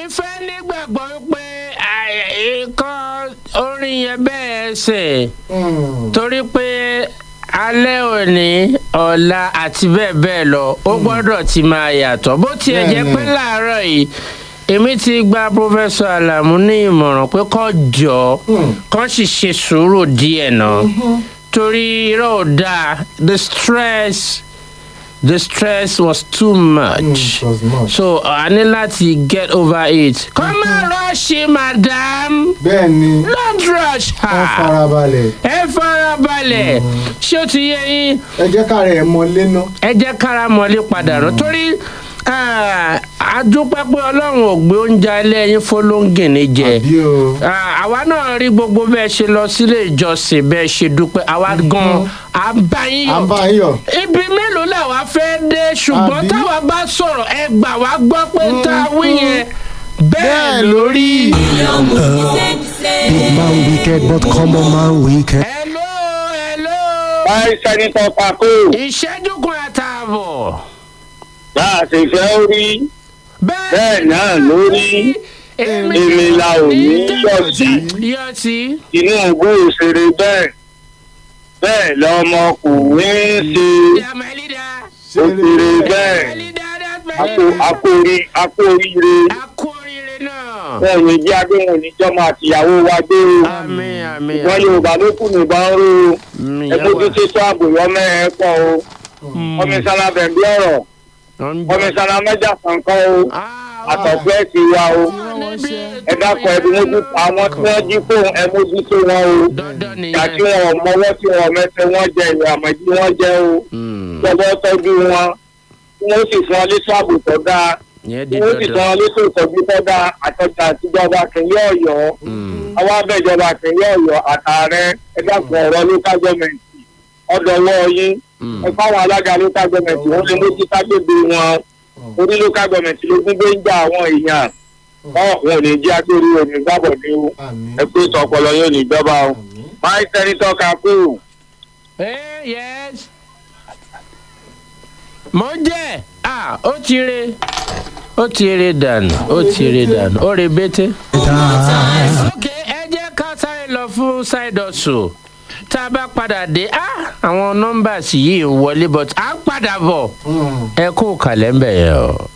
èmi fẹ́ nígbàgbọ́ pé nǹkan orin yẹn bẹ́ẹ̀ ṣe torí pé alẹ́ òní ọ̀la àti bẹ́ẹ̀ bẹ́ẹ̀ lọ ó gbọ́dọ̀ ti máa yàtọ̀ bó tiẹ̀ jẹ́ pé láàárọ̀ yìí èmi ti gba pọfẹsọ alamu ní ìmọ̀ràn pé kó jọ kó sì ṣe sùúrù díẹ̀ náà torí irọ́ ò dáa the stress the stress was too much Mm, it was much. so a ní láti get over it. kọ́ máa rọ́ọ̀ṣì madam bẹ́ẹ̀ ni don't rush wọ́n her farabalẹ̀ ẹ farabalẹ̀ ṣé ó ti yẹ yín ẹ jẹ́ ká rẹ̀ mọ léná. ẹ jẹ́ kára mọ́lé padà rán torí ah, a dúpẹ́ pé ọlọ́run ò gbé oúnjẹ alẹ́ yín fọlọ́ngìnì jẹ àbí o Ah, àwa náà rí gbogbo bẹ́ẹ̀ ṣe lọ sílé ìjọsìn bẹ́ẹ̀ ṣe dúpẹ́ àwa gan à ń bá yín à ń yọ̀ bá yín yọ̀. ibi mélòó làwa fẹ́ dé ṣùgbọ́n Àbí? táwa bá sọ̀rọ̀ ẹ gbà wá gbọ́ pé tá a wí yẹn bẹ́ẹ̀ lórí. Big man wicked, but common man wicked. hello hello báyìí sẹ́nitọ́ kakó ìṣẹ́jú kan àtààbọ̀. bá a ṣe fẹ́ rí Bẹ́ẹ̀ náà ló rí. Èmi la ò ní yọ̀ sí. yọ̀ sí. tinubu òṣèré bẹ́ẹ̀ bẹ́ẹ̀ lọmọkùnrin ń ṣe Yeah, my leader. òṣèré bẹ́ẹ̀ My leader, that's my akó leader. akórí akóríire A kú oríire náà. bẹ́ẹ̀ ni jẹ́ agbóhùn níjọ́mọ àtìyàwó wa gbé o Àmín àmín. wọn yorùbá ló kù nìbọn ró o àmín. ẹgbẹ́ tó ṣe ààbò yọmọ ẹ pọ̀ o kọmísánná bẹ̀bí ọ̀rọ̀ kọmísánná mẹ́jà kankan o àtọ̀gbẹ́ ti wa o ẹ dákọ̀ ẹbí mójú àwọn tí wọ́n jí fóun ẹ mójú tó wọn o Dandan ìyá tí nìyẹn. wọn ò mọwọ́ tí wọn ò mẹsẹ̀ wọn jẹ ìwé àmọ́ tí wọ́n jẹ o Mm, lọ́wọ́ tọ́jú wọn tí wọ́n sì fún ọ létò ààbò tó dáa Ìyẹn tí di wọ́n sì fún dandan. ọ létò ìtọ́jú tó dáa àtọ́jà àtijọba kìnìún ọ̀yọ́ Mm, àwọn abẹ́jọba kìnìún ọ̀yọ́ àtàrẹ ẹ dákun ọ̀rọ̀ local government ọ̀dọ̀wọ́ yín mm. ẹ fáwọn alága local government wọ́n lè mójú tágbègbè wọn orí local government ló gún gbé ń gba àwọn èèyàn wọn ò ní jẹ́ agbórí òní gbàbọ̀ ní o àmín ẹ pé tọpọlọ yóò ní ìjọba o àmín. máì sẹ́nitọ́ kakú. Eh, yes. Mo jẹ́ ah ó ti re ó ti re dànù ó ti re dànù ó re bété. ok ẹ jẹ́ ká sáré lọ fún side hustle tá a bá padà dé ah àwọn nọ́mbà yìí ń wọlé but à ń padà bọ̀ Mm. ẹ kú kàlẹ́ ń bẹ̀ yẹn o.